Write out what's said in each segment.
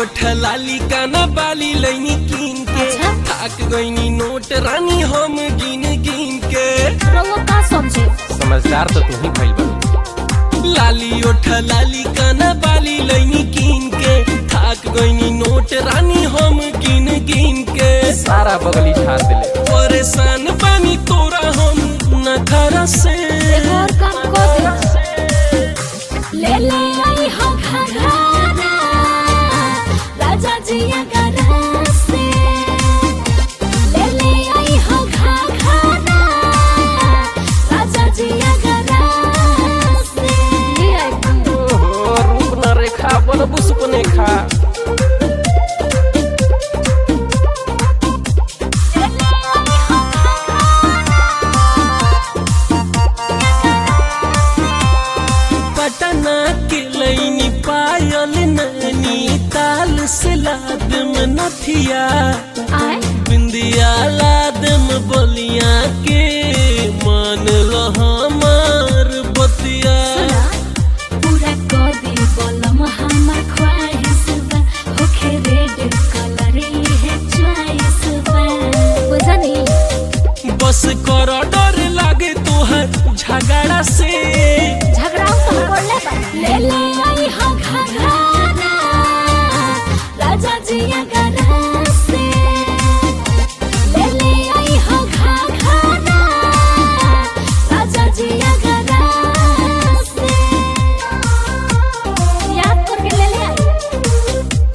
ओठ लाली काना बाली लैनी कीन के अच्छा। थाक गईनी नोट रानी हम गिन गिन के रउआ का समझे समझदार तो तू ही भइल बा लाली ओठ लाली काना बाली लैनी कीन के थाक गईनी नोट रानी हम गिन गिन के सारा बगली झाड़ दिले परेशान बानी तोरा हम नखरा से एगो और काम कर दे ले ले आई हो घघरा राजा जी अगरा से ले ले आई हो घघरा राजा जी अगरा से ले आई ओहो रूप न रेखा बनबू सुपने खा पटना के लैनी पायल नैनी ताल से लाद में नथिया आए बिंदिया लाद में बलिया के मान लो हमार बतिया सुना पूरा कर दे बोलम हमर ख्वाहिश बा होखे रेड कलर है चॉइस बा बुझनी बस कर डर लागे तोहर झगड़ा से झगड़ा तो बोलले बा ले ले आई हो घघरा राजा जी अगरा से ले ले आई हो घघरा राजा जी अगरा से याद करके ले ले आई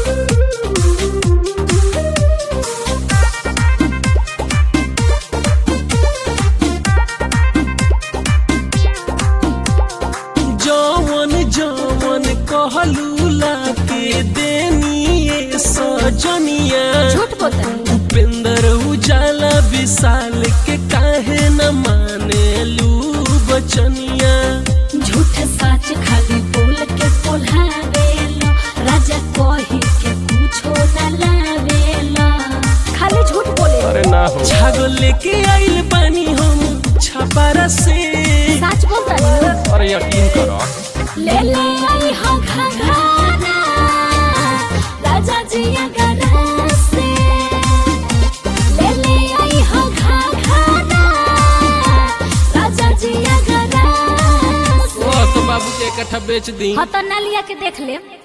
जवन जवन कहलू लाके देनी ये सजनिया झूठ बोलता उपेंद्र उजाला विशाल के काहे न माने लू बचनिया झूठ सच खाली बोल के पोल्हावेलो राजा कही के कुछो न लावेलो खाली झूठ बोले अरे ना हो छागल लेके आइल बानी हम छपारा से सच बोलता नहीं अरे यकीन करो ले ले आई हो घघरा राजा जी अगरा से ले ले आई हो घघरा राजा जी अगरा से वो तो बाबू के इकट्ठा बेच दी हाँ तो ना लिया के देख ले